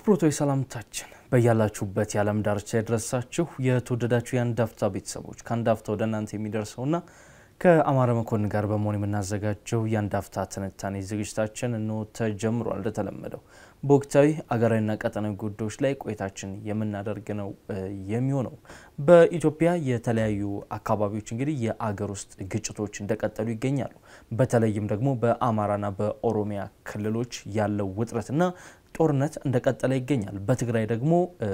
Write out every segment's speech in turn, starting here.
አክብሮታዊ ሰላምታችን በያላችሁበት የዓለም ዳርቻ የደረሳችሁ የተወደዳችሁ የአንድ አፍታ ቤተሰቦች ከአንድ አፍታ ወደ እናንተ የሚደርሰውና ከአማረ መኮንን ጋር በመሆን የምናዘጋጀው የአንድ አፍታ ትንታኔ ዝግጅታችን እንሆ ተጀምሯል። እንደተለመደው በወቅታዊ አገራዊና ቀጠናዊ ጉዳዮች ላይ ቆይታችን የምናደርግ ነው የሚሆነው። በኢትዮጵያ የተለያዩ አካባቢዎች እንግዲህ የአገር ውስጥ ግጭቶች እንደቀጠሉ ይገኛሉ። በተለይም ደግሞ በአማራና በኦሮሚያ ክልሎች ያለው ውጥረትና ጦርነት እንደቀጠለ ይገኛል። በትግራይ ደግሞ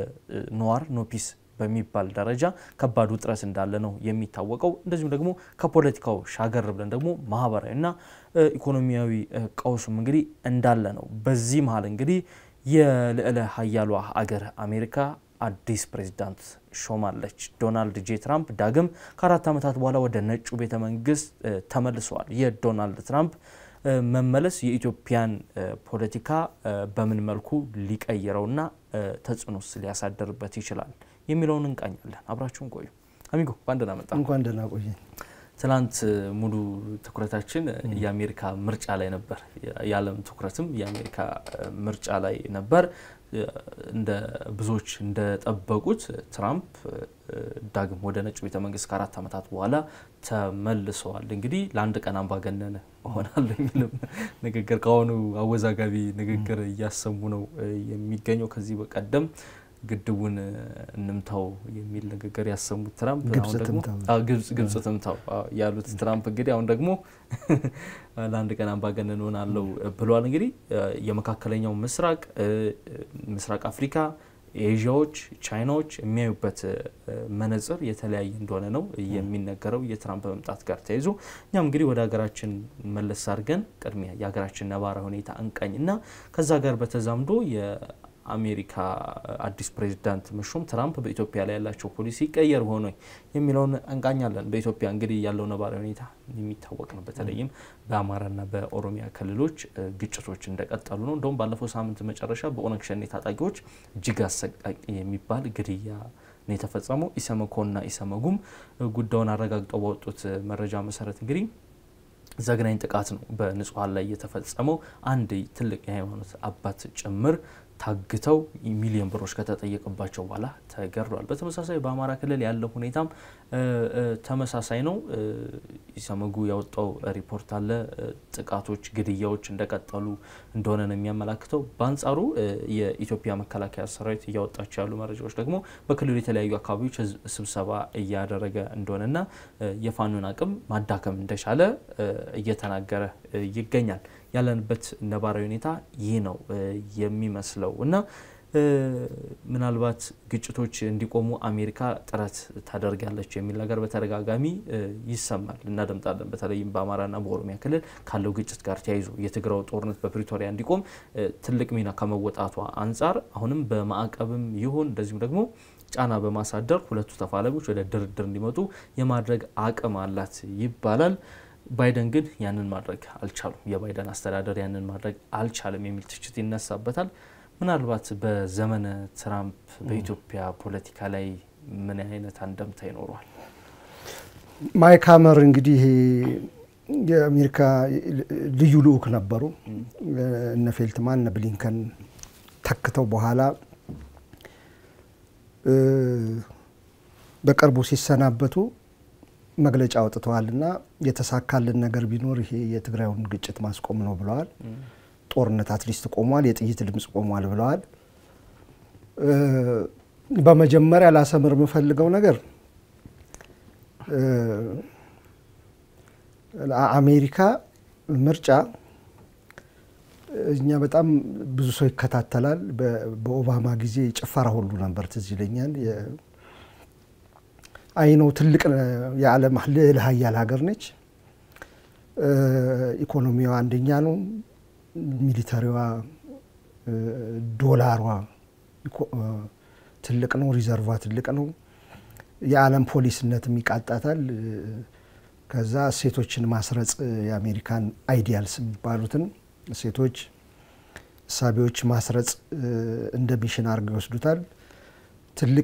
ነዋር ኖፒስ በሚባል ደረጃ ከባድ ውጥረት እንዳለ ነው የሚታወቀው። እንደዚሁም ደግሞ ከፖለቲካው ሻገር ብለን ደግሞ ማህበራዊና ኢኮኖሚያዊ ቀውሱም እንግዲህ እንዳለ ነው። በዚህ መሀል እንግዲህ የልዕለ ሀያሏ አገር አሜሪካ አዲስ ፕሬዚዳንት ሾማለች። ዶናልድ ጄ ትራምፕ ዳግም ከአራት ዓመታት በኋላ ወደ ነጩ ቤተ መንግስት ተመልሰዋል። የዶናልድ ትራምፕ መመለስ የኢትዮጵያን ፖለቲካ በምን መልኩ ሊቀይረውና ተጽዕኖስ ሊያሳደርበት ይችላል የሚለውን እንቃኛለን። አብራችሁን ቆዩ። አሚጎ እንኳን ደህና መጣ። እንኳን ደህና ቆየ። ትናንት ሙሉ ትኩረታችን የአሜሪካ ምርጫ ላይ ነበር። የዓለም ትኩረትም የአሜሪካ ምርጫ ላይ ነበር። እንደ ብዙዎች እንደጠበቁት ትራምፕ ዳግም ወደ ነጩ ቤተ መንግስት ከአራት ዓመታት በኋላ ተመልሰዋል። እንግዲህ ለአንድ ቀን አምባገነን እሆናለሁ የሚልም ንግግር ከአሁኑ አወዛጋቢ ንግግር እያሰሙ ነው የሚገኘው። ከዚህ በቀደም ግድቡን እንምታው የሚል ንግግር ያሰሙት ትራምፕ ግብጽ ትምታው ያሉት ትራምፕ እንግዲህ አሁን ደግሞ ለአንድ ቀን አምባገነን እሆናለሁ ብለዋል። እንግዲህ የመካከለኛው ምስራቅ፣ ምስራቅ አፍሪካ፣ ኤዥያዎች፣ ቻይናዎች የሚያዩበት መነጽር የተለያየ እንደሆነ ነው የሚነገረው የትራምፕ መምጣት ጋር ተያይዞ እኛም እንግዲህ ወደ ሀገራችን መለስ አድርገን ቅድሚያ የሀገራችን ነባራዊ ሁኔታ እንቃኝ እና ከዛ ጋር በተዛምዶ አሜሪካ አዲስ ፕሬዚዳንት መሾም ትራምፕ በኢትዮጵያ ላይ ያላቸው ፖሊሲ ይቀየር ሆኖ የሚለውን እንቃኛለን። በኢትዮጵያ እንግዲህ ያለው ነባራዊ ሁኔታ የሚታወቅ ነው። በተለይም በአማራና በኦሮሚያ ክልሎች ግጭቶች እንደቀጠሉ ነው። እንደውም ባለፈው ሳምንት መጨረሻ በኦነግ ሸኔ ታጣቂዎች እጅግ አሰቃቂ የሚባል ግድያ ነው የተፈጸመው። ኢሰመኮና ኢሰመጉም ጉዳዩን አረጋግጠው ባወጡት መረጃ መሰረት እንግዲህ ዘግናኝ ጥቃት ነው በንጹሐን ላይ የተፈጸመው። አንድ ትልቅ የሃይማኖት አባት ጭምር ታግተው ሚሊዮን ብሮች ከተጠየቀባቸው በኋላ ተገድለዋል። በተመሳሳይ በአማራ ክልል ያለው ሁኔታም ተመሳሳይ ነው። ኢሰመጉ ያወጣው ሪፖርት አለ። ጥቃቶች፣ ግድያዎች እንደቀጠሉ እንደሆነ ነው የሚያመላክተው። በአንጻሩ የኢትዮጵያ መከላከያ ሰራዊት እያወጣቸው ያሉ መረጃዎች ደግሞ በክልሉ የተለያዩ አካባቢዎች ስብሰባ እያደረገ እንደሆነና የፋኖን አቅም ማዳከም እንደቻለ እየተናገረ ይገኛል። ያለንበት ነባራዊ ሁኔታ ይህ ነው የሚመስለው እና ምናልባት ግጭቶች እንዲቆሙ አሜሪካ ጥረት ታደርጋለች የሚል ነገር በተደጋጋሚ ይሰማል፣ እናደምጣለን። በተለይም በአማራና በኦሮሚያ ክልል ካለው ግጭት ጋር ተያይዞ የትግራው ጦርነት በፕሪቶሪያ እንዲቆም ትልቅ ሚና ከመወጣቷ አንጻር አሁንም በማዕቀብም ይሁን እንደዚሁም ደግሞ ጫና በማሳደር ሁለቱ ተፋላሚዎች ወደ ድርድር እንዲመጡ የማድረግ አቅም አላት ይባላል። ባይደን ግን ያንን ማድረግ አልቻሉም። የባይደን አስተዳደር ያንን ማድረግ አልቻለም የሚል ትችት ይነሳበታል። ምናልባት በዘመነ ትራምፕ በኢትዮጵያ ፖለቲካ ላይ ምን አይነት አንደምታ ይኖረዋል? ማይክ ሀመር እንግዲህ የአሜሪካ ልዩ ልዑክ ነበሩ። እነ ፌልትማን እነ ብሊንከን ተክተው በኋላ በቅርቡ ሲሰናበቱ መግለጫ አውጥተዋል እና የተሳካልን ነገር ቢኖር ይሄ የትግራዩን ግጭት ማስቆም ነው ብለዋል። ጦርነት አትሊስት ቆሟል፣ የጥይት ድምፅ ቆሟል ብለዋል። በመጀመሪያ ላሰምር የምፈልገው ነገር አሜሪካ ምርጫ እኛ በጣም ብዙ ሰው ይከታተላል። በኦባማ ጊዜ ጭፈራ ሁሉ ነበር፣ ትዝ ይለኛል። አይነው ትልቅ የዓለም ልዕለ ሀያል ሀገር ነች። ኢኮኖሚዋ አንደኛ ነው። ሚሊተሪዋ፣ ዶላሯ ትልቅ ነው። ሪዘርቫ ትልቅ ነው። የዓለም ፖሊስነትም ይቃጣታል። ከዛ ሴቶችን ማስረጽ የአሜሪካን አይዲያልስ የሚባሉትን ሴቶች እሳቤዎች ማስረጽ እንደ ሚሽን አድርገው ይወስዱታል። ትልቅ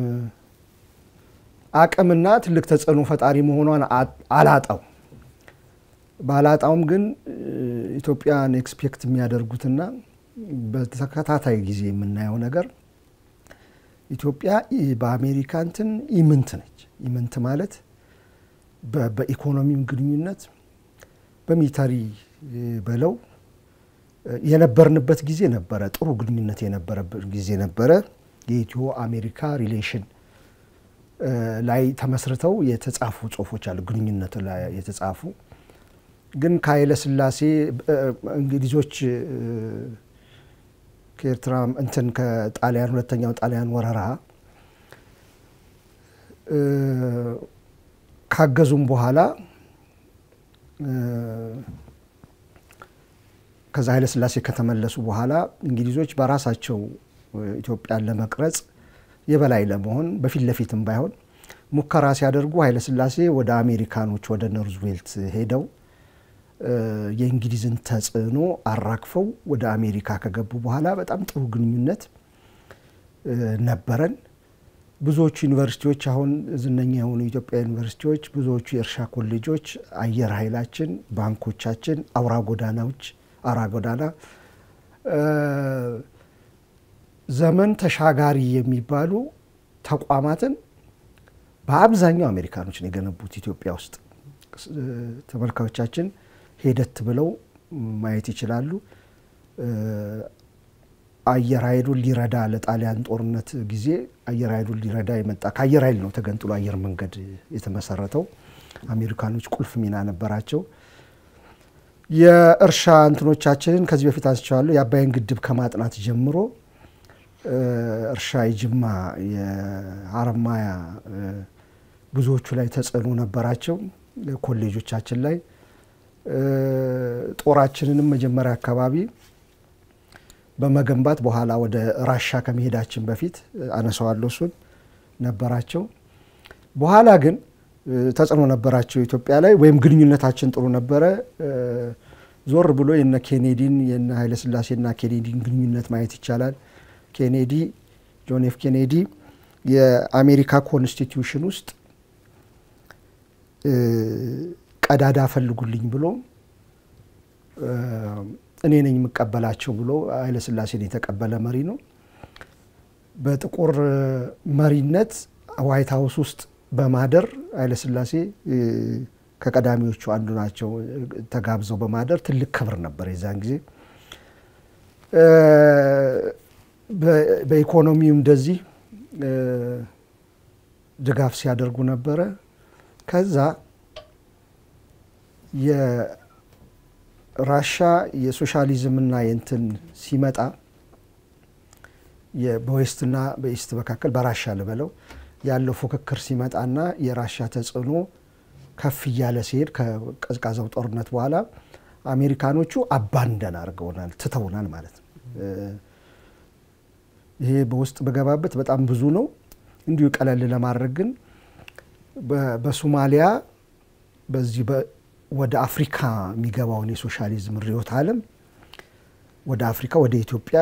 አቅምና ትልቅ ተጽዕኖ ፈጣሪ መሆኗን አላጣው ባላጣውም ግን ኢትዮጵያን ኤክስፔክት የሚያደርጉትና በተከታታይ ጊዜ የምናየው ነገር ኢትዮጵያ በአሜሪካ እንትን ኢምንት ነች። ኢምንት ማለት በኢኮኖሚም ግንኙነት በሚሊታሪ በለው የነበርንበት ጊዜ ነበረ። ጥሩ ግንኙነት የነበረበት ጊዜ ነበረ። የኢትዮ አሜሪካ ሪሌሽን ላይ ተመስርተው የተጻፉ ጽሁፎች አሉ። ግንኙነት ላይ የተጻፉ ግን ከኃይለ ሥላሴ እንግሊዞች ከኤርትራ እንትን ከጣሊያን ሁለተኛው ጣሊያን ወረራ ካገዙም በኋላ ከዛ ኃይለ ሥላሴ ከተመለሱ በኋላ እንግሊዞች በራሳቸው ኢትዮጵያን ለመቅረጽ የበላይ ለመሆን በፊት ለፊትም ባይሆን ሙከራ ሲያደርጉ ኃይለ ሥላሴ ወደ አሜሪካኖች ወደ ኖርዝዌልት ሄደው የእንግሊዝን ተጽዕኖ አራግፈው ወደ አሜሪካ ከገቡ በኋላ በጣም ጥሩ ግንኙነት ነበረን። ብዙዎቹ ዩኒቨርሲቲዎች አሁን ዝነኛ የሆኑ የኢትዮጵያ ዩኒቨርሲቲዎች፣ ብዙዎቹ የእርሻ ኮሌጆች፣ አየር ኃይላችን፣ ባንኮቻችን፣ አውራ ጎዳናዎች አውራ ጎዳና ዘመን ተሻጋሪ የሚባሉ ተቋማትን በአብዛኛው አሜሪካኖች ነው የገነቡት ኢትዮጵያ ውስጥ። ተመልካዮቻችን ሄደት ብለው ማየት ይችላሉ። አየር ኃይሉን ሊረዳ ለጣሊያን ጦርነት ጊዜ አየር ኃይሉን ሊረዳ የመጣ ከአየር ኃይል ነው ተገንጥሎ አየር መንገድ የተመሰረተው። አሜሪካኖች ቁልፍ ሚና ነበራቸው። የእርሻ እንትኖቻችንን ከዚህ በፊት አንስቸዋለሁ። የአባይን ግድብ ከማጥናት ጀምሮ እርሻ የጅማ የሀረማያ ብዙዎቹ ላይ ተጽዕኖ ነበራቸው። ኮሌጆቻችን ላይ ጦራችንንም መጀመሪያ አካባቢ በመገንባት በኋላ ወደ ራሻ ከመሄዳችን በፊት አነሳዋለሁ እሱን ነበራቸው። በኋላ ግን ተጽዕኖ ነበራቸው ኢትዮጵያ ላይ ወይም ግንኙነታችን ጥሩ ነበረ። ዞር ብሎ የነ ኬኔዲን የነ ኃይለስላሴና ኬኔዲን ግንኙነት ማየት ይቻላል። ኬኔዲ ጆን ኤፍ ኬኔዲ የአሜሪካ ኮንስቲትዩሽን ውስጥ ቀዳዳ ፈልጉልኝ ብሎ እኔ ነኝ የምቀበላቸው ብሎ ኃይለስላሴን የተቀበለ መሪ ነው። በጥቁር መሪነት ዋይት ሀውስ ውስጥ በማደር ኃይለስላሴ ከቀዳሚዎቹ አንዱ ናቸው። ተጋብዘው በማደር ትልቅ ክብር ነበር የዛን ጊዜ። በኢኮኖሚውም እንደዚህ ድጋፍ ሲያደርጉ ነበረ። ከዛ የራሻ የሶሻሊዝምና የንትን ሲመጣ በዌስትና በኢስት መካከል በራሻ ልበለው ያለው ፉክክር ሲመጣና የራሻ ተጽዕኖ ከፍ እያለ ሲሄድ ከቀዝቃዛው ጦርነት በኋላ አሜሪካኖቹ አባንደን አድርገውናል፣ ትተውናል ማለት ነው። ይሄ በውስጥ በገባበት በጣም ብዙ ነው። እንዲሁ ቀለል ለማድረግ ግን በሶማሊያ በዚህ ወደ አፍሪካ የሚገባውን የሶሻሊዝም ርዕዮተ ዓለም ወደ አፍሪካ ወደ ኢትዮጵያ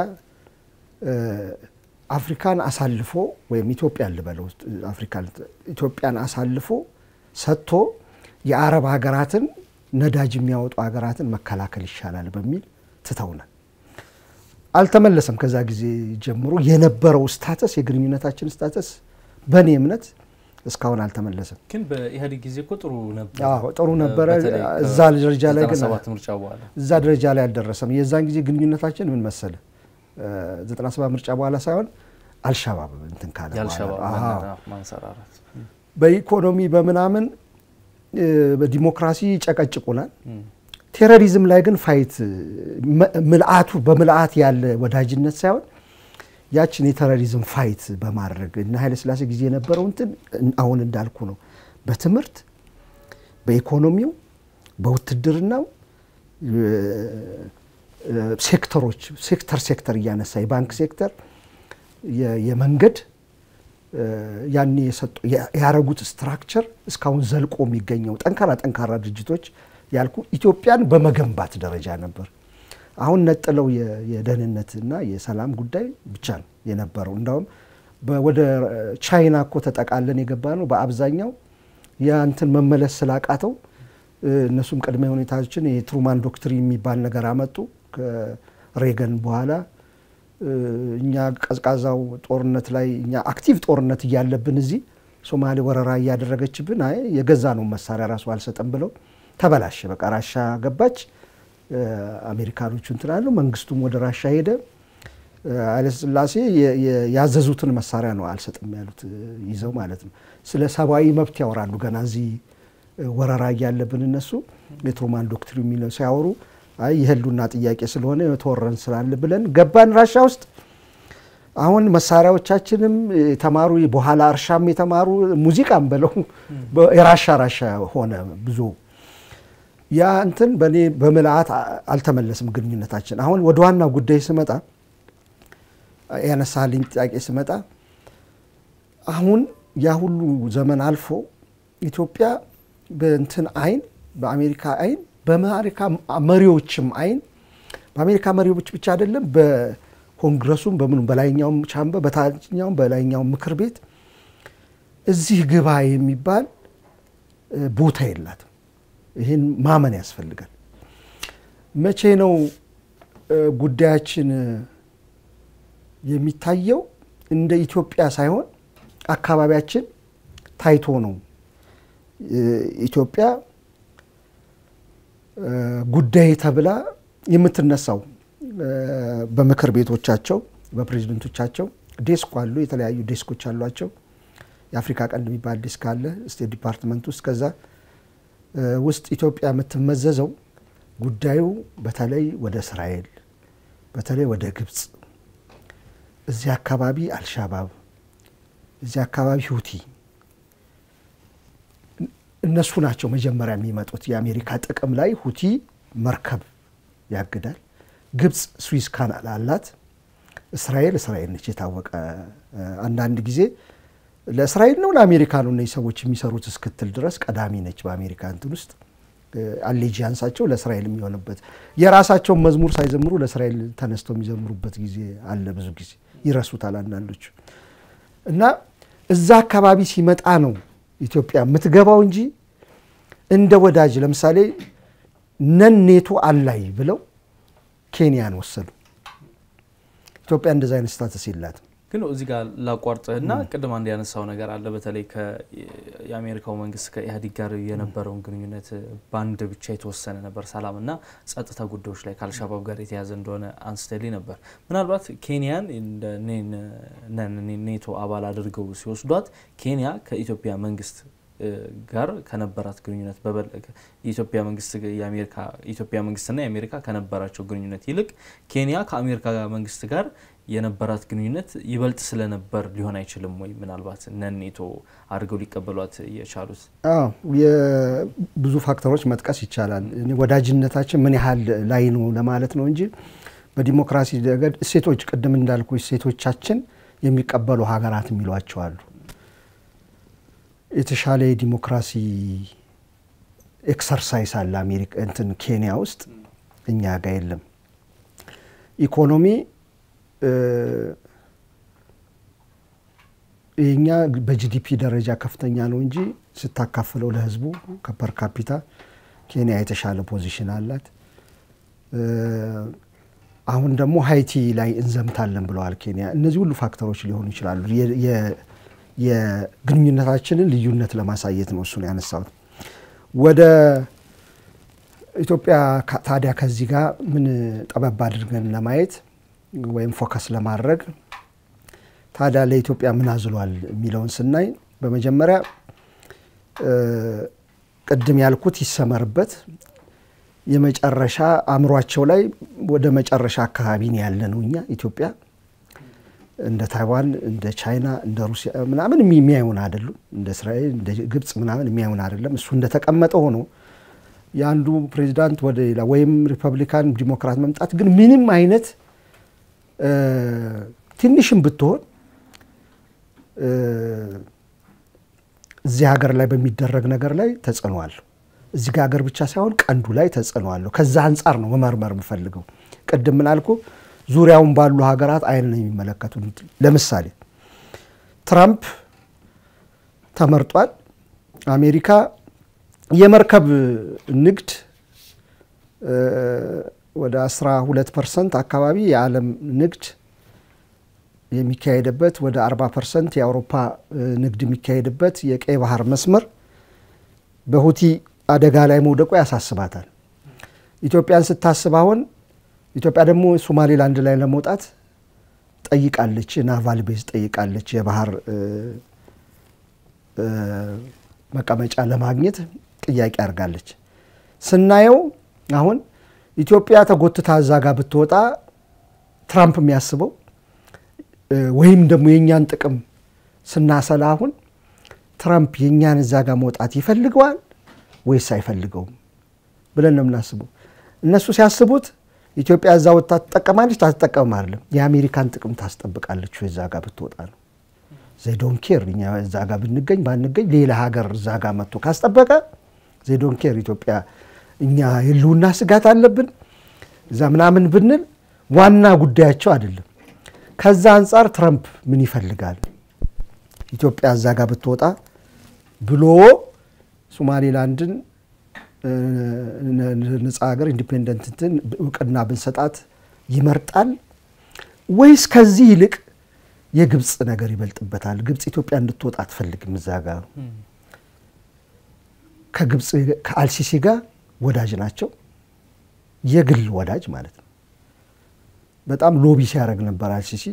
አፍሪካን አሳልፎ ወይም ኢትዮጵያን ልበለው ኢትዮጵያን አሳልፎ ሰጥቶ የአረብ ሀገራትን ነዳጅ የሚያወጡ ሀገራትን መከላከል ይሻላል በሚል ትተውናል። አልተመለሰም። ከዛ ጊዜ ጀምሮ የነበረው ስታተስ የግንኙነታችን ስታተስ በእኔ እምነት እስካሁን አልተመለሰም። ግን በኢህአዴግ ጊዜ እኮ ጥሩ ነበር፣ ጥሩ ነበረ። እዛ ደረጃ ላይ ግን ምርጫ በኋላ እዛ ደረጃ ላይ አልደረሰም። የዛን ጊዜ ግንኙነታችን ምን መሰለ 97 ምርጫ በኋላ ሳይሆን አልሻባብ እንትን ካለ ማንሰራራት በኢኮኖሚ በምናምን በዲሞክራሲ ጨቀጭቁናል። ቴሮሪዝም ላይ ግን ፋይት ምልአቱ በምልአት ያለ ወዳጅነት ሳይሆን ያችን የቴሮሪዝም ፋይት በማድረግ እና ኃይለስላሴ ጊዜ የነበረው እንትን አሁን እንዳልኩ ነው። በትምህርት በኢኮኖሚው፣ በውትድርናው ሴክተሮች ሴክተር ሴክተር እያነሳ የባንክ ሴክተር፣ የመንገድ ያኔ የሰጡ ያረጉት ስትራክቸር እስካሁን ዘልቆ የሚገኘው ጠንካራ ጠንካራ ድርጅቶች ያልኩ ኢትዮጵያን በመገንባት ደረጃ ነበር። አሁን ነጥለው የደህንነትና የሰላም ጉዳይ ብቻ ነው የነበረው። እንዳውም ወደ ቻይና እኮ ተጠቃለን የገባ ነው። በአብዛኛው ያንትን መመለስ ስላቃተው እነሱም ቅድመ ሁኔታዎችን የትሩማን ዶክትሪን የሚባል ነገር አመጡ። ሬገን በኋላ እኛ ቀዝቃዛው ጦርነት ላይ እኛ አክቲቭ ጦርነት እያለብን እዚህ ሶማሌ ወረራ እያደረገችብን አይ የገዛ ነው መሳሪያ ራሱ አልሰጠም ብለው ተበላሸ። በቃ ራሻ ገባች። አሜሪካኖቹ እንትን አሉ። መንግስቱም ወደ ራሻ ሄደ። ኃይለስላሴ ያዘዙትን መሳሪያ ነው አልሰጥም ያሉት ይዘው ማለት ነው። ስለ ሰብአዊ መብት ያወራሉ። ገና እዚህ ወረራ እያለብን እነሱ የትሩማን ዶክትሪን የሚለው ሲያወሩ አይ የህሉና ጥያቄ ስለሆነ የተወረን ስላለ ብለን ገባን ራሻ ውስጥ። አሁን መሳሪያዎቻችንም የተማሩ በኋላ እርሻም የተማሩ ሙዚቃም በለው የራሻ ራሻ ሆነ ብዙ ያ እንትን በእኔ በምልአት አልተመለስም ግንኙነታችን። አሁን ወደ ዋና ጉዳይ ስመጣ ያነሳልኝ ጥያቄ ስመጣ አሁን ያ ሁሉ ዘመን አልፎ ኢትዮጵያ በእንትን አይን በአሜሪካ አይን በአሜሪካ መሪዎችም አይን በአሜሪካ መሪዎች ብቻ አይደለም በኮንግረሱም በምኑም በላይኛውም ቻምበር በታችኛውም በላይኛውም ምክር ቤት እዚህ ግባ የሚባል ቦታ የላትም። ይህን ማመን ያስፈልጋል። መቼ ነው ጉዳያችን የሚታየው? እንደ ኢትዮጵያ ሳይሆን አካባቢያችን ታይቶ ነው ኢትዮጵያ ጉዳይ ተብላ የምትነሳው። በምክር ቤቶቻቸው በፕሬዚደንቶቻቸው ዴስክ አሉ፣ የተለያዩ ዴስኮች አሏቸው። የአፍሪካ ቀንድ የሚባል ዴስክ አለ ስቴት ዲፓርትመንት ውስጥ ከዛ ውስጥ ኢትዮጵያ የምትመዘዘው ጉዳዩ በተለይ ወደ እስራኤል በተለይ ወደ ግብፅ እዚህ አካባቢ አልሻባብ እዚህ አካባቢ ሁቲ እነሱ ናቸው መጀመሪያ የሚመጡት። የአሜሪካ ጥቅም ላይ ሁቲ መርከብ ያግዳል። ግብፅ ስዊዝ ካናል አላት። እስራኤል እስራኤል ነች የታወቀ አንዳንድ ጊዜ ለእስራኤል ነው ለአሜሪካ ነው እነዚህ ሰዎች የሚሰሩት እስክትል ድረስ ቀዳሚ ነች በአሜሪካ እንትን ውስጥ አሌጂያንሳቸው ለእስራኤል የሚሆንበት የራሳቸውን መዝሙር ሳይዘምሩ ለእስራኤል ተነስተው የሚዘምሩበት ጊዜ አለ። ብዙ ጊዜ ይረሱታል አንዳንዶቹ እና እዛ አካባቢ ሲመጣ ነው ኢትዮጵያ የምትገባው እንጂ እንደ ወዳጅ ለምሳሌ ነን ኔቶ አላይ ብለው ኬንያን ወሰዱ። ኢትዮጵያ እንደዚ አይነት ስታተስ የላትም። ግን እዚህ ጋር ላቋርጥህና ቅድም አንድ ያነሳው ነገር አለ። በተለይ የአሜሪካው መንግስት ከኢህአዴግ ጋር የነበረውን ግንኙነት በአንድ ብቻ የተወሰነ ነበር፣ ሰላምና ጸጥታ ጉዳዮች ላይ ከአልሻባብ ጋር የተያዘ እንደሆነ አንስተልኝ ነበር። ምናልባት ኬንያን ኔቶ አባል አድርገው ሲወስዷት ኬንያ ከኢትዮጵያ መንግስት ጋር ከነበራት ግንኙነት የኢትዮጵያ መንግስት የኢትዮጵያ መንግስትና የአሜሪካ ከነበራቸው ግንኙነት ይልቅ ኬንያ ከአሜሪካ መንግስት ጋር የነበራት ግንኙነት ይበልጥ ስለነበር ሊሆን አይችልም ወይ? ምናልባት ነን ኔቶ አድርገው ሊቀበሏት የቻሉት ብዙ ፋክተሮች መጥቀስ ይቻላል። ወዳጅነታችን ምን ያህል ላይ ነው ለማለት ነው እንጂ በዲሞክራሲ ረገድ እሴቶች፣ ቅድም እንዳልኩ እሴቶቻችን የሚቀበሉ ሀገራት የሚሏቸው አሉ። የተሻለ የዲሞክራሲ ኤክሰርሳይስ አለ አሜሪካ እንትን ኬንያ ውስጥ እኛ ጋር የለም። ኢኮኖሚ የኛ በጂዲፒ ደረጃ ከፍተኛ ነው እንጂ ስታካፍለው ለህዝቡ ከፐር ካፒታ ኬንያ የተሻለ ፖዚሽን አላት። አሁን ደግሞ ሀይቲ ላይ እንዘምታለን ብለዋል ኬንያ። እነዚህ ሁሉ ፋክተሮች ሊሆኑ ይችላሉ። የግንኙነታችንን ልዩነት ለማሳየት ነው እሱን ያነሳሁት። ወደ ኢትዮጵያ ታዲያ ከዚህ ጋር ምን ጠበብ አድርገን ለማየት ወይም ፎከስ ለማድረግ ታዲያ ለኢትዮጵያ ምን አዝሏል የሚለውን ስናይ በመጀመሪያ ቅድም ያልኩት ይሰመርበት የመጨረሻ አእምሯቸው ላይ ወደ መጨረሻ አካባቢ ነው ያለ ነው። እኛ ኢትዮጵያ እንደ ታይዋን፣ እንደ ቻይና፣ እንደ ሩሲያ ምናምን የሚያዩን አይደሉም። እንደ እስራኤል፣ እንደ ግብፅ ምናምን የሚያዩን አይደለም። እሱ እንደተቀመጠ ሆኖ የአንዱ ፕሬዚዳንት ወደ ሌላ ወይም ሪፐብሊካን ዲሞክራት መምጣት ግን ምንም አይነት ትንሽም ብትሆን እዚህ ሀገር ላይ በሚደረግ ነገር ላይ ተጽዕኖ አለው። እዚህ ሀገር ብቻ ሳይሆን ቀንዱ ላይ ተጽዕኖ አለው። ከዛ አንጻር ነው መመርመር የምፈልገው። ቅድም ምናልኩ ዙሪያውን ባሉ ሀገራት አይን ነው የሚመለከቱ። ለምሳሌ ትራምፕ ተመርጧል። አሜሪካ የመርከብ ንግድ ወደ 12 ፐርሰንት አካባቢ የዓለም ንግድ የሚካሄድበት ወደ 40 ፐርሰንት የአውሮፓ ንግድ የሚካሄድበት የቀይ ባህር መስመር በሁቲ አደጋ ላይ መውደቁ ያሳስባታል። ኢትዮጵያን ስታስብ አሁን ኢትዮጵያ ደግሞ ሶማሌላንድ ላይ ለመውጣት ጠይቃለች፣ ናቫል ቤዝ ጠይቃለች፣ የባህር መቀመጫ ለማግኘት ጥያቄ አድርጋለች። ስናየው አሁን ኢትዮጵያ ተጎትታ እዛ ጋር ብትወጣ ትራምፕ የሚያስበው ወይም ደግሞ የእኛን ጥቅም ስናሰላ አሁን ትራምፕ የእኛን እዛ ጋር መውጣት ይፈልገዋል ወይስ አይፈልገውም ብለን ነው የምናስበው። እነሱ ሲያስቡት ኢትዮጵያ እዛ ወጥታ ትጠቀማለች ታትጠቀምም አይደለም፣ የአሜሪካን ጥቅም ታስጠብቃለች እዛ ጋር ብትወጣ ነው። ዜዶን ኬር እኛ እዛ ጋር ብንገኝ ባንገኝ ሌላ ሀገር እዛ ጋር መጥቶ ካስጠበቀ ዜዶን ኬር ኢትዮጵያ እኛ የህልውና ስጋት አለብን እዛ ምናምን ብንል ዋና ጉዳያቸው አይደለም። ከዛ አንጻር ትረምፕ ምን ይፈልጋል ኢትዮጵያ እዛ ጋር ብትወጣ ብሎ ሶማሌላንድን ነጻ ሀገር ኢንዲፔንደንት እንትን እውቅና ብንሰጣት ይመርጣል ወይስ ከዚህ ይልቅ የግብፅ ነገር ይበልጥበታል? ግብፅ ኢትዮጵያ እንድትወጣ አትፈልግም። እዛ ጋር ከግብፅ ከአልሲሲ ጋር ወዳጅ ናቸው፣ የግል ወዳጅ ማለት ነው። በጣም ሎቢ ሲያደርግ ነበር አልሲሲ።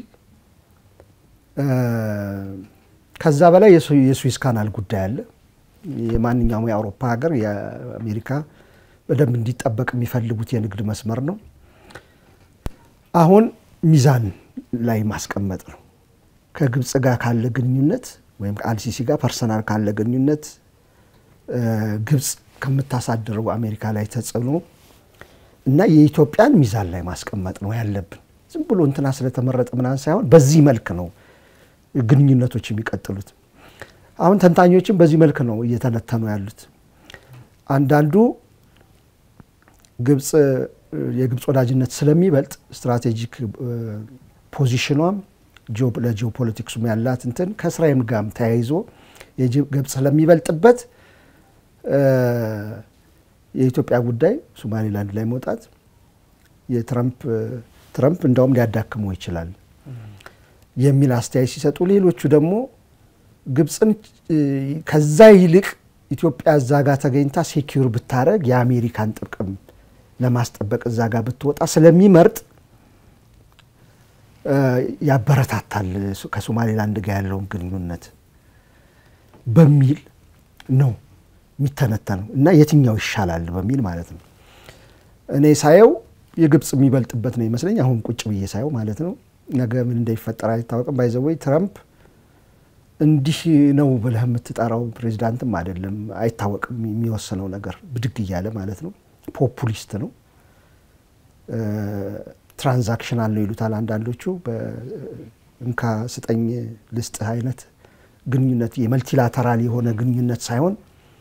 ከዛ በላይ የስዊስ ካናል ጉዳይ አለ። የማንኛውም የአውሮፓ ሀገር የአሜሪካ በደንብ እንዲጠበቅ የሚፈልጉት የንግድ መስመር ነው። አሁን ሚዛን ላይ ማስቀመጥ ነው። ከግብፅ ጋር ካለ ግንኙነት ወይም ከአልሲሲ ጋር ፐርሰናል ካለ ግንኙነት ግብፅ ከምታሳድረው አሜሪካ ላይ ተጽዕኖ እና የኢትዮጵያን ሚዛን ላይ ማስቀመጥ ነው ያለብን። ዝም ብሎ እንትና ስለተመረጠ ምናምን ሳይሆን በዚህ መልክ ነው ግንኙነቶች የሚቀጥሉት። አሁን ተንታኞችም በዚህ መልክ ነው እየተነተኑ ያሉት። አንዳንዱ ግብፅ የግብፅ ወዳጅነት ስለሚበልጥ ስትራቴጂክ ፖዚሽኗም ለጂኦፖለቲክሱም ያላት እንትን ከእስራኤል ጋርም ተያይዞ ግብፅ ስለሚበልጥበት የኢትዮጵያ ጉዳይ ሶማሌላንድ ላይ መውጣት የትረምፕ ትረምፕ እንዳውም ሊያዳክመው ይችላል የሚል አስተያየት ሲሰጡ፣ ሌሎቹ ደግሞ ግብፅን ከዛ ይልቅ ኢትዮጵያ እዛ ጋር ተገኝታ ሴኪዩር ብታደረግ የአሜሪካን ጥቅም ለማስጠበቅ እዛ ጋር ብትወጣ ስለሚመርጥ ያበረታታል ከሶማሌላንድ ጋር ያለውን ግንኙነት በሚል ነው የሚተነተነው እና የትኛው ይሻላል በሚል ማለት ነው። እኔ ሳየው የግብፅ የሚበልጥበት ነው ይመስለኝ። አሁን ቁጭ ብዬ ሳየው ማለት ነው። ነገ ምን እንደሚፈጠር አይታወቅም። ባይዘወይ ትረምፕ እንዲህ ነው ብለህ የምትጠራው ፕሬዚዳንትም አይደለም። አይታወቅም የሚወስነው ነገር ብድግ እያለ ማለት ነው። ፖፑሊስት ነው። ትራንዛክሽናል ነው ይሉታል አንዳንዶቹ። በእንካ ስጠኝ ልስጥህ አይነት ግንኙነት የመልቲላተራል የሆነ ግንኙነት ሳይሆን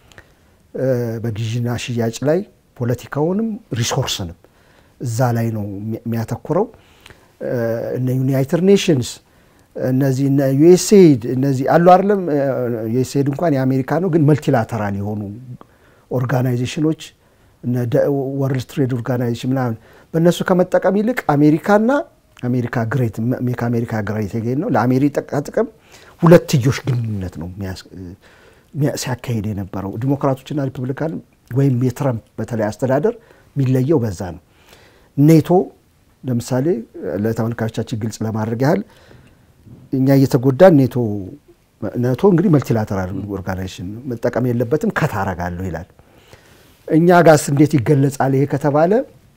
በግዥና ሽያጭ ላይ ፖለቲካውንም ሪሶርስንም እዛ ላይ ነው የሚያተኩረው። እነ ዩናይትድ ኔሽንስ እነዚህ እነ ዩኤስኤድ እነዚህ አሉ አይደለም። ዩኤስኤድ እንኳን የአሜሪካ ነው፣ ግን መልቲላተራል የሆኑ ኦርጋናይዜሽኖች ወርልድ ትሬድ ኦርጋናይዜሽን ምናምን በእነሱ ከመጠቀም ይልቅ አሜሪካና አሜሪካ ግሬት ሜክ አሜሪካ ግሬት የገኝ ነው ለአሜሪካ ጥቅም ሁለትዮሽ ግንኙነት ነው ሲያካሄድ የነበረው። ዲሞክራቶችና ሪፐብሊካን ወይም የትረምፕ በተለይ አስተዳደር የሚለየው በዛ ነው። ኔቶ ለምሳሌ ለተመልካቾቻችን ግልጽ ለማድረግ ያህል እኛ እየተጎዳን ኔቶ ኔቶ እንግዲህ መልቲላተራል ኦርጋናይዜሽን መጠቀም የለበትም ከታረጋለሁ ይላል። እኛ ጋስ እንዴት ይገለጻል ይሄ ከተባለ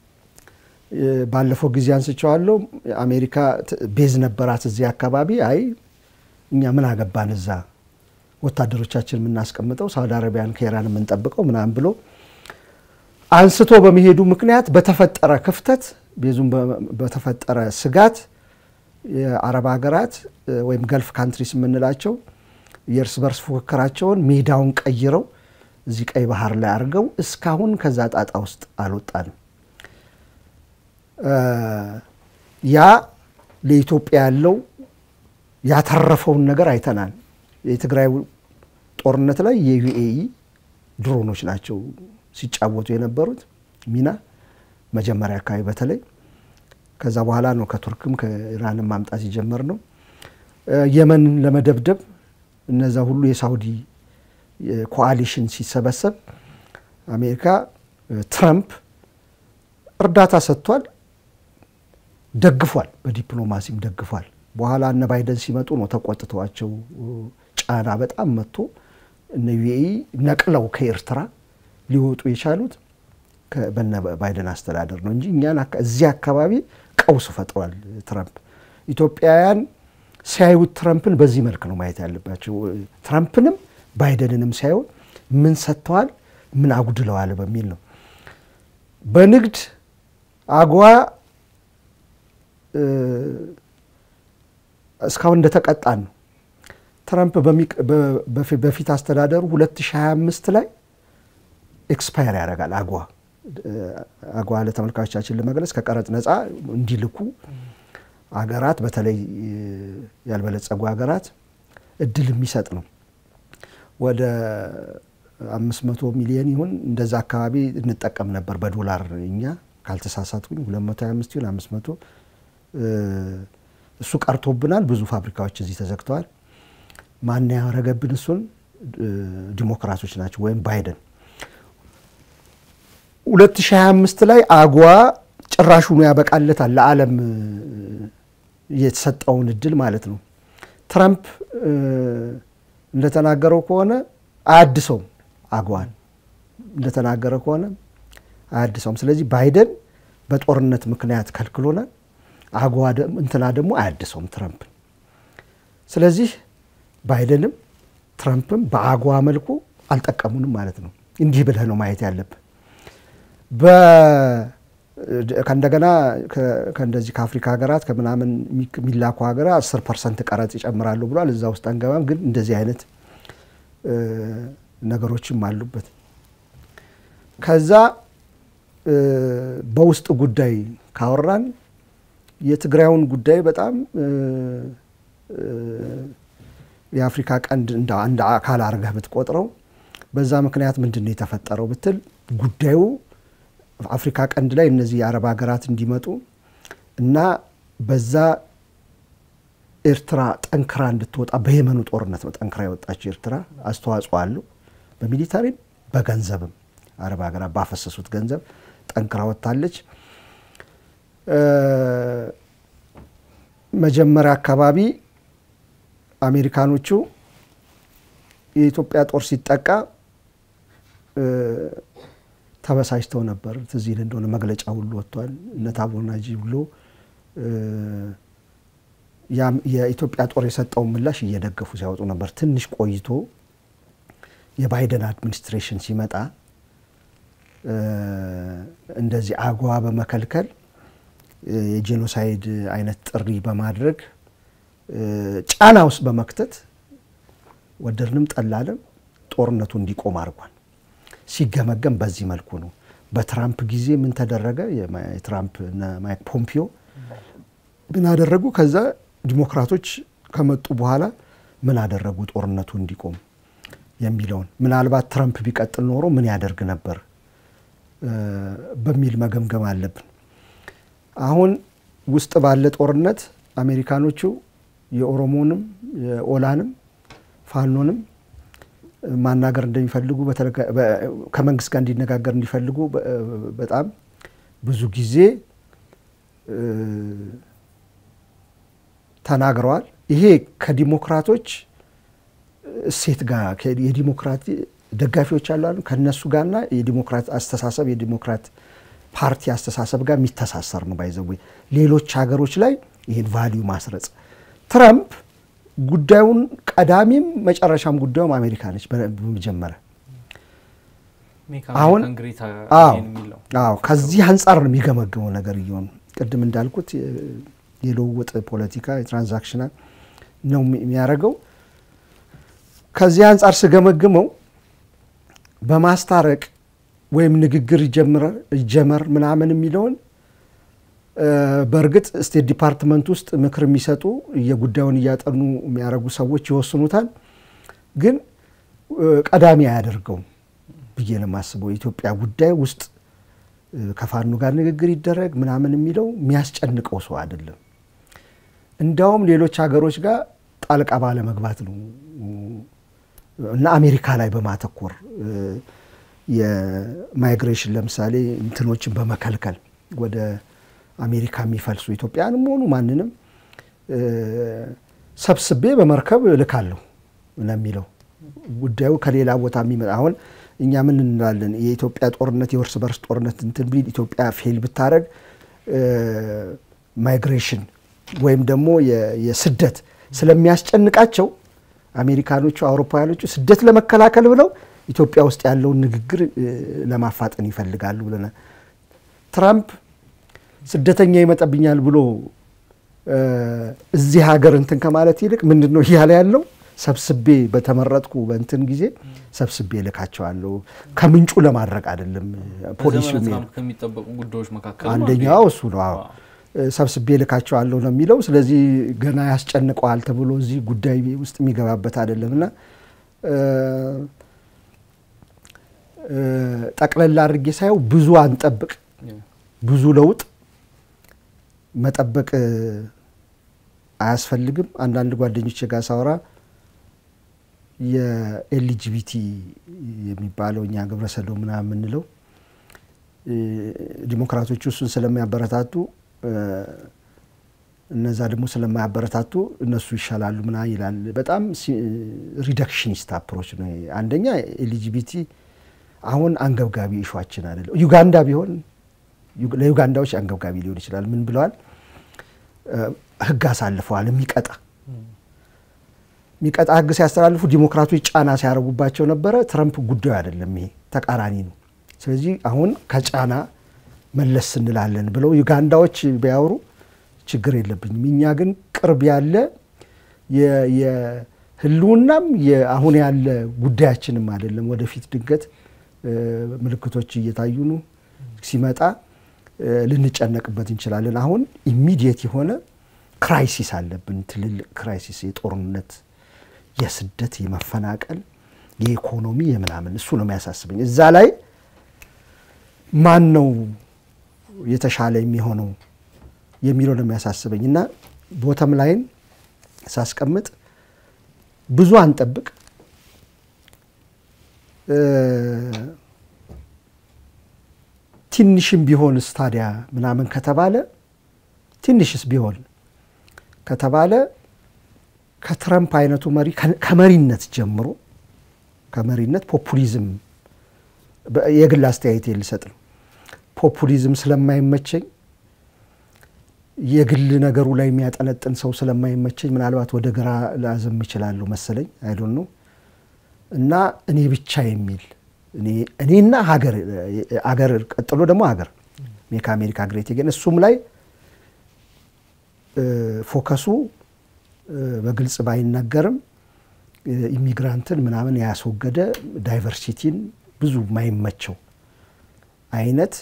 ባለፈው ጊዜ አንስቸዋለሁ። አሜሪካ ቤዝ ነበራት እዚህ አካባቢ። አይ እኛ ምን አገባን እዛ ወታደሮቻችን የምናስቀምጠው ሳውዲ አረቢያን ከኢራን የምንጠብቀው ምናምን ብሎ አንስቶ በመሄዱ ምክንያት በተፈጠረ ክፍተት ቤዙም በተፈጠረ ስጋት የአረብ ሀገራት ወይም ገልፍ ካንትሪስ የምንላቸው የእርስ በርስ ፉክክራቸውን ሜዳውን ቀይረው እዚህ ቀይ ባህር ላይ አድርገው እስካሁን ከዛ ጣጣ ውስጥ አልወጣንም። ያ ለኢትዮጵያ ያለው ያተረፈውን ነገር አይተናል። የትግራይ ጦርነት ላይ የዩኤኢ ድሮኖች ናቸው ሲጫወቱ የነበሩት ሚና። መጀመሪያ አካባቢ በተለይ ከዛ በኋላ ነው ከቱርክም ከኢራንም ማምጣት የጀመር ነው። የመንን ለመደብደብ እነዛ ሁሉ የሳውዲ ኮአሊሽን ሲሰበሰብ አሜሪካ ትራምፕ እርዳታ ሰጥቷል፣ ደግፏል፣ በዲፕሎማሲም ደግፏል። በኋላ እነ ባይደን ሲመጡ ነው ተቆጥተዋቸው ጫና በጣም መጥቶ እነ ዩኤኢ ነቅለው ከኤርትራ ሊወጡ የቻሉት በነ ባይደን አስተዳደር ነው እንጂ እኛን እዚህ አካባቢ ቀውስ ፈጥሯል ትራምፕ። ኢትዮጵያውያን ሲያዩት ትራምፕን በዚህ መልክ ነው ማየት ያለባቸው። ትራምፕንም ባይደንንም ሲያዩ ምን ሰጥተዋል፣ ምን አጉድለዋል በሚል ነው። በንግድ አጎዋ እስካሁን እንደተቀጣን ነው። ትራምፕ በፊት አስተዳደሩ 2025 ላይ ኤክስፓየር ያደርጋል አጓ አጓ ለተመልካቾቻችን ለመግለጽ ከቀረጥ ነፃ እንዲልኩ አገራት በተለይ ያልበለጸጉ ሀገራት እድል የሚሰጥ ነው። ወደ 500 ሚሊዮን ይሁን እንደዛ አካባቢ እንጠቀም ነበር በዶላር እኛ ካልተሳሳትኩኝ 225 ይሁን 500 እሱ ቀርቶብናል። ብዙ ፋብሪካዎች እዚህ ተዘግተዋል። ማን ያረገብን? እሱን ዲሞክራቶች ናቸው ወይም ባይደን 2025 ላይ አጓ ጭራሹኑ ያበቃለታል ለዓለም የተሰጠውን እድል ማለት ነው። ትራምፕ እንደተናገረው ከሆነ አያድሰውም፣ አጓን እንደተናገረ ከሆነ አያድሰውም። ስለዚህ ባይደን በጦርነት ምክንያት ከልክሎናል፣ አጓ እንትና ደግሞ አያድሰውም ትራምፕን። ስለዚህ ባይደንም ትራምፕም በአጓ መልኩ አልጠቀሙንም ማለት ነው። እንዲህ ብለህ ነው ማየት ያለብን። ከእንደገና ከእንደዚህ ከአፍሪካ ሀገራት ከምናምን የሚላኩ ሀገራት አስር ፐርሰንት ቀረጥ ይጨምራሉ ብሏል። እዛ ውስጥ አንገባም፣ ግን እንደዚህ አይነት ነገሮችም አሉበት። ከዛ በውስጥ ጉዳይ ካወራን የትግራዩን ጉዳይ በጣም የአፍሪካ ቀንድ እንደ አንድ አካል አድርገህ ብትቆጥረው በዛ ምክንያት ምንድን ነው የተፈጠረው ብትል ጉዳዩ አፍሪካ ቀንድ ላይ እነዚህ የአረብ ሀገራት እንዲመጡ እና በዛ ኤርትራ ጠንክራ እንድትወጣ በየመኑ ጦርነት ነው ጠንክራ የወጣችው ኤርትራ አስተዋጽኦ አለው። በሚሊታሪም በገንዘብም አረብ ሀገራት ባፈሰሱት ገንዘብ ጠንክራ ወጥታለች። መጀመሪያ አካባቢ አሜሪካኖቹ የኢትዮጵያ ጦር ሲጠቃ ተበሳጭተው ነበር። ትዝ ይል እንደሆነ መግለጫ ሁሉ ወጥቷል። እነ ታቦር ናጂ ብሎ የኢትዮጵያ ጦር የሰጠውን ምላሽ እየደገፉ ሲያወጡ ነበር። ትንሽ ቆይቶ የባይደን አድሚኒስትሬሽን ሲመጣ እንደዚህ አጓ በመከልከል የጄኖሳይድ አይነት ጥሪ በማድረግ ጫና ውስጥ በመክተት ወደድንም ጠላንም ጦርነቱ እንዲቆም አድርጓል። ሲገመገም በዚህ መልኩ ነው። በትራምፕ ጊዜ ምን ተደረገ? የትራምፕ ማይክ ፖምፒዮ ምን አደረጉ? ከዛ ዲሞክራቶች ከመጡ በኋላ ምን አደረጉ? ጦርነቱ እንዲቆም የሚለውን ምናልባት ትራምፕ ቢቀጥል ኖሮ ምን ያደርግ ነበር በሚል መገምገም አለብን። አሁን ውስጥ ባለ ጦርነት አሜሪካኖቹ የኦሮሞንም የኦላንም ፋኖንም ማናገር እንደሚፈልጉ ከመንግስት ጋር እንዲነጋገር እንዲፈልጉ በጣም ብዙ ጊዜ ተናግረዋል። ይሄ ከዲሞክራቶች እሴት ጋር የዲሞክራት ደጋፊዎች አሉ ከነሱ ጋርና የዲሞክራት አስተሳሰብ የዲሞክራት ፓርቲ አስተሳሰብ ጋር የሚተሳሰር ነው። ባይዘዌ ሌሎች ሀገሮች ላይ ይህን ቫሊዩ ማስረጽ ትራምፕ ጉዳዩን ቀዳሚም መጨረሻም ጉዳዩም አሜሪካ ነች። በመጀመሪያ አሁን አዎ ከዚህ አንጻር ነው የሚገመገመው ነገር እየሆኑ ቅድም እንዳልኩት የልውውጥ ፖለቲካ የትራንዛክሽናል ነው የሚያደርገው። ከዚህ አንጻር ስገመግመው በማስታረቅ ወይም ንግግር ይጀመር ምናምን የሚለውን በእርግጥ ስቴት ዲፓርትመንት ውስጥ ምክር የሚሰጡ የጉዳዩን እያጠኑ የሚያደርጉ ሰዎች ይወስኑታል። ግን ቀዳሚ አያደርገውም ብዬ ነው የማስበው። የኢትዮጵያ ጉዳይ ውስጥ ከፋኖ ጋር ንግግር ይደረግ ምናምን የሚለው የሚያስጨንቀው ሰው አይደለም። እንዲያውም ሌሎች ሀገሮች ጋር ጣልቃ ባለመግባት ነው እና አሜሪካ ላይ በማተኮር የማይግሬሽን ለምሳሌ እንትኖችን በመከልከል ወደ አሜሪካ የሚፈልሱ ኢትዮጵያንም ሆኑ ማንንም ሰብስቤ በመርከብ እልካለሁ ነው የሚለው። ጉዳዩ ከሌላ ቦታ የሚመጣ አሁን እኛ ምን እንላለን? የኢትዮጵያ ጦርነት የእርስ በርስ ጦርነት እንትን ቢል ኢትዮጵያ ፌል ብታደረግ ማይግሬሽን ወይም ደግሞ የስደት ስለሚያስጨንቃቸው አሜሪካኖቹ፣ አውሮፓውያኖቹ ስደት ለመከላከል ብለው ኢትዮጵያ ውስጥ ያለውን ንግግር ለማፋጠን ይፈልጋሉ ብለናል። ትራምፕ ስደተኛ ይመጣብኛል ብሎ እዚህ ሀገር እንትን ከማለት ይልቅ ምንድን ነው እያለ ያለው ሰብስቤ በተመረጥኩ በእንትን ጊዜ ሰብስቤ ልካቸዋለሁ ከምንጩ ለማድረግ አይደለም። ፖሊሲው ከሚጠበቁ ጉዳዮች መካከል አንደኛው እሱ ነው። አዎ ሰብስቤ ልካቸዋለሁ ነው የሚለው። ስለዚህ ገና ያስጨንቀዋል ተብሎ እዚህ ጉዳይ ውስጥ የሚገባበት አይደለም እና ጠቅለላ አድርጌ ሳየው ብዙ አንጠብቅ፣ ብዙ ለውጥ መጠበቅ አያስፈልግም። አንዳንድ ጓደኞች ጋር ሳወራ የኤልጂቢቲ የሚባለው እኛ ግብረ ሰዶም ምናምን የምንለው ዲሞክራቶቹ እሱን ስለሚያበረታቱ እነዛ ደግሞ ስለማያበረታቱ እነሱ ይሻላሉ ምና ይላል። በጣም ሪደክሽኒስት አፕሮች ነው። አንደኛ ኤልጂቢቲ አሁን አንገብጋቢ ኢሹዋችን አይደለም። ዩጋንዳ ቢሆን ለዩጋንዳዎች አንገብጋቢ ሊሆን ይችላል። ምን ብለዋል? ህግ አሳልፈዋል። የሚቀጣ የሚቀጣ ህግ ሲያስተላልፉ ዲሞክራቶች ጫና ሲያደርጉባቸው ነበረ። ትረምፕ ጉዳዩ አይደለም፣ ይሄ ተቃራኒ ነው። ስለዚህ አሁን ከጫና መለስ እንላለን ብለው ዩጋንዳዎች ቢያወሩ ችግር የለብኝም። እኛ ግን ቅርብ ያለ የህልውናም አሁን ያለ ጉዳያችንም አይደለም። ወደፊት ድንገት ምልክቶች እየታዩ ነው። ሲመጣ ልንጨነቅበት እንችላለን። አሁን ኢሚዲየት የሆነ ክራይሲስ አለብን። ትልልቅ ክራይሲስ፣ የጦርነት፣ የስደት፣ የመፈናቀል፣ የኢኮኖሚ የምናምን እሱ ነው የሚያሳስበኝ። እዛ ላይ ማን ነው የተሻለ የሚሆነው የሚለው ነው የሚያሳስበኝ እና ቦተም ላይን ሳስቀምጥ ብዙ አንጠብቅ ትንሽም ቢሆንስ ታዲያ ምናምን ከተባለ ትንሽስ ቢሆን ከተባለ ከትረምፕ አይነቱ መሪ ከመሪነት ጀምሮ ከመሪነት ፖፑሊዝም የግል አስተያየት ልሰጥ ነው። ፖፑሊዝም ስለማይመቸኝ የግል ነገሩ ላይ የሚያጠነጥን ሰው ስለማይመቸኝ ምናልባት ወደ ግራ ላዝም ይችላለሁ መሰለኝ አይዶን ነው እና እኔ ብቻ የሚል እኔና ሀገር አገር ቀጥሎ ደግሞ ሀገር ሜክ አሜሪካ ግሬት ግን እሱም ላይ ፎከሱ በግልጽ ባይናገርም ኢሚግራንትን ምናምን ያስወገደ ዳይቨርሲቲን ብዙ ማይመቸው አይነት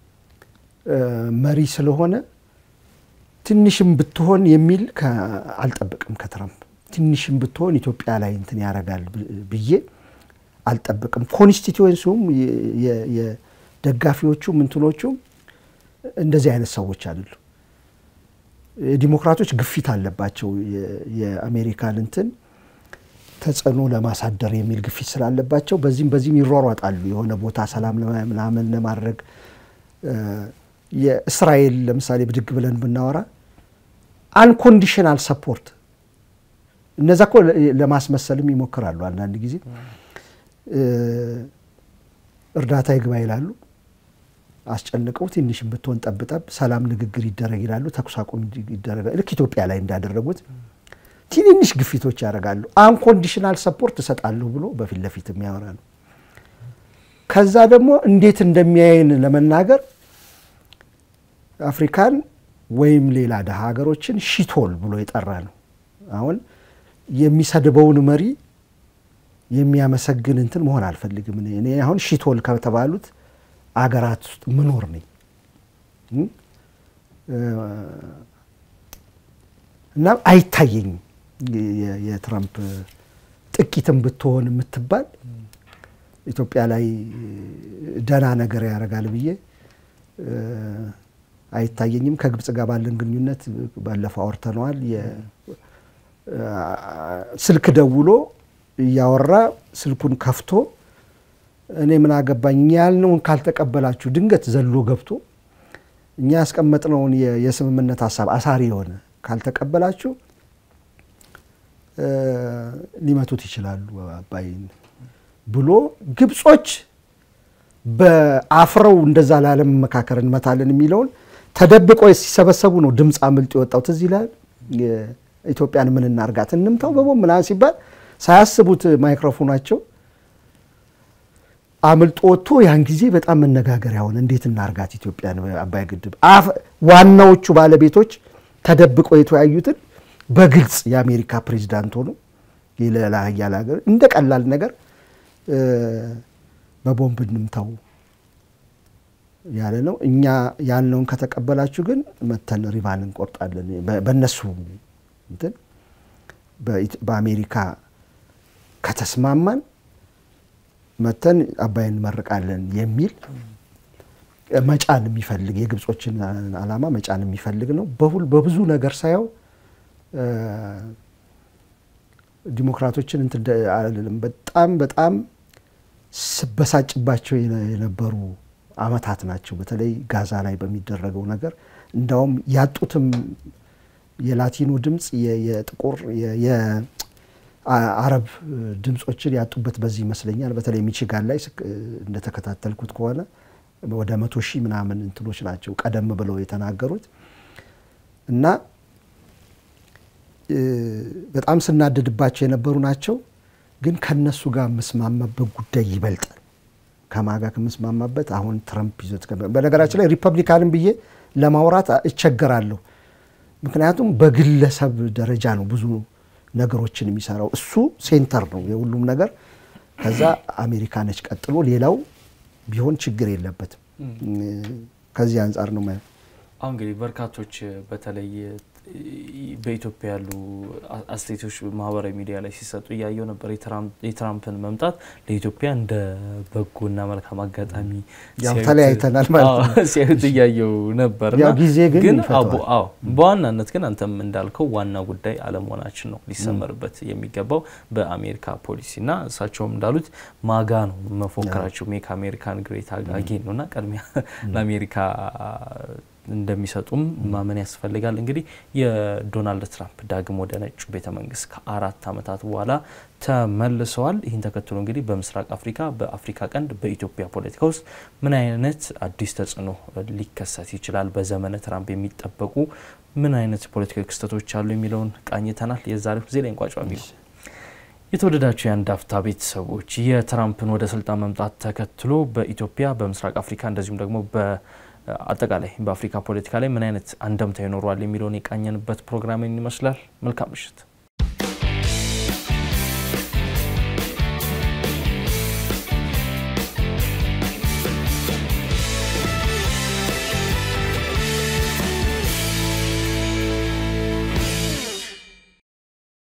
መሪ ስለሆነ ትንሽም ብትሆን የሚል አልጠብቅም ከትራምፕ ትንሽም ብትሆን ኢትዮጵያ ላይ እንትን ያደርጋል ብዬ አልጠብቅም። ኮንስቲትዌንሲውም የደጋፊዎቹም እንትኖቹም እንደዚህ አይነት ሰዎች አይደሉ። ዲሞክራቶች ግፊት አለባቸው። የአሜሪካን እንትን ተጽዕኖ ለማሳደር የሚል ግፊት ስላለባቸው በዚህም በዚህም ይሯሯጣሉ። የሆነ ቦታ ሰላም ምናምን ለማድረግ የእስራኤል ለምሳሌ ብድግ ብለን ብናወራ አንኮንዲሽናል ሰፖርት እነዛ እኮ ለማስመሰልም ይሞክራሉ። አንዳንድ ጊዜ እርዳታ ይግባ ይላሉ። አስጨንቀው ትንሽም ብትሆን ጠብጠብ ሰላም ንግግር ይደረግ ይላሉ። ተኩስ አቁም ይደረጋል። ልክ ኢትዮጵያ ላይ እንዳደረጉት ትንንሽ ግፊቶች ያደርጋሉ። አንኮንዲሽናል ሰፖርት እሰጣለሁ ብሎ በፊት ለፊት የሚያወራ ነው። ከዛ ደግሞ እንዴት እንደሚያይን ለመናገር አፍሪካን ወይም ሌላ ደሃ ሀገሮችን ሺቶል ብሎ የጠራ ነው። አሁን የሚሰድበውን መሪ የሚያመሰግን እንትን መሆን አልፈልግም። እኔ አሁን ሺቶል ከተባሉት አገራት ውስጥ ምኖር ነኝ እና አይታየኝም የትራምፕ ጥቂትም ብትሆን የምትባል ኢትዮጵያ ላይ ደህና ነገር ያደርጋል ብዬ አይታየኝም። ከግብጽ ጋር ባለን ግንኙነት ባለፈው አውርተነዋል። ስልክ ደውሎ እያወራ ስልኩን ከፍቶ እኔ ምን አገባኝ እኛ ያልነውን ካልተቀበላችሁ ድንገት ዘሎ ገብቶ እኛ ያስቀመጥነውን የስምምነት ሀሳብ አሳሪ የሆነ ካልተቀበላችሁ ሊመቱት ይችላሉ አባይን ብሎ ግብጾች በአፍረው እንደዛ ላለመመካከር እንመታለን የሚለውን ተደብቆ ሲሰበሰቡ ነው ድምፅ አምልጦ የወጣው። ትዝ ይላል። ኢትዮጵያን ምን እናርጋት እንምታው በቦምብ ምናምን ሲባል ሳያስቡት ማይክሮፎናቸው አምልጦ ወጥቶ ያን ጊዜ በጣም መነጋገሪያ ሆነ። እንዴት እናርጋት ኢትዮጵያን አባይ ግድብ ዋናዎቹ ባለቤቶች ተደብቀው የተወያዩትን በግልጽ የአሜሪካ ፕሬዚዳንት ሆኖ የሌላ ሀያል ሀገር እንደ ቀላል ነገር በቦምብ እንምታው ያለ ነው። እኛ ያልነውን ከተቀበላችሁ ግን መተን ሪቫን እንቆርጣለን። በእነሱ እንትን በአሜሪካ ከተስማማን መተን አባይን እንመርቃለን የሚል መጫን የሚፈልግ የግብጾችን ዓላማ መጫን የሚፈልግ ነው። በሁል በብዙ ነገር ሳየው ዲሞክራቶችን እንትን አልልም። በጣም በጣም ስበሳጭባቸው የነበሩ አመታት ናቸው። በተለይ ጋዛ ላይ በሚደረገው ነገር እንዳውም ያጡትም የላቲኖ ድምፅ የጥቁር የአረብ ድምፆችን ያጡበት በዚህ ይመስለኛል። በተለይ ሚቺጋን ላይ እንደተከታተልኩት ከሆነ ወደ መቶ ሺህ ምናምን እንትኖች ናቸው ቀደም ብለው የተናገሩት እና በጣም ስናደድባቸው የነበሩ ናቸው። ግን ከነሱ ጋር የምስማማበት ጉዳይ ይበልጣል። ከማጋ ከምስማማበት አሁን ትረምፕ ይዞት በነገራችን ላይ ሪፐብሊካንን ብዬ ለማውራት እቸገራለሁ። ምክንያቱም በግለሰብ ደረጃ ነው ብዙ ነገሮችን የሚሰራው። እሱ ሴንተር ነው የሁሉም ነገር። ከዛ አሜሪካ ነች ቀጥሎ፣ ሌላው ቢሆን ችግር የለበትም። ከዚህ አንጻር ነው ማየው። አሁን እንግዲህ በርካቶች በተለይ በኢትዮጵያ ያሉ አስተያየቶች ማህበራዊ ሚዲያ ላይ ሲሰጡ እያየው ነበር። የትራምፕን መምጣት ለኢትዮጵያ እንደ በጎና መልካም አጋጣሚ ያው ተለያይተናል ማለት ነው ሲያዩት እያየው ነበር። ያው ጊዜ ግን ይፈተዋል። አዎ በዋናነት ግን አንተም እንዳልከው ዋና ጉዳይ አለመሆናችን ነው ሊሰመርበት የሚገባው በአሜሪካ ፖሊሲና እሳቸውም እንዳሉት ማጋ ነው መፎከራቸው ሜክ አሜሪካን ግሬት አጌን ነው እና ቅድሚያ ለአሜሪካ እንደሚሰጡም ማመን ያስፈልጋል። እንግዲህ የዶናልድ ትራምፕ ዳግም ወደ ነጩ ቤተ መንግስት ከአራት ዓመታት በኋላ ተመልሰዋል። ይህን ተከትሎ እንግዲህ በምስራቅ አፍሪካ፣ በአፍሪካ ቀንድ፣ በኢትዮጵያ ፖለቲካ ውስጥ ምን አይነት አዲስ ተጽዕኖ ሊከሰት ይችላል፣ በዘመነ ትራምፕ የሚጠበቁ ምን አይነት ፖለቲካዊ ክስተቶች አሉ የሚለውን ቃኝተናል። የዛሬው ጊዜ ላይ እንቋጫ የሚሉ የተወደዳቸው የአንድ አፍታ ቤተሰቦች የትራምፕን ወደ ስልጣን መምጣት ተከትሎ በኢትዮጵያ በምስራቅ አፍሪካ እንደዚሁም ደግሞ አጠቃላይ በአፍሪካ ፖለቲካ ላይ ምን አይነት አንደምታ ይኖረዋል የሚለውን የቃኘንበት ፕሮግራምን ይመስላል። መልካም ምሽት።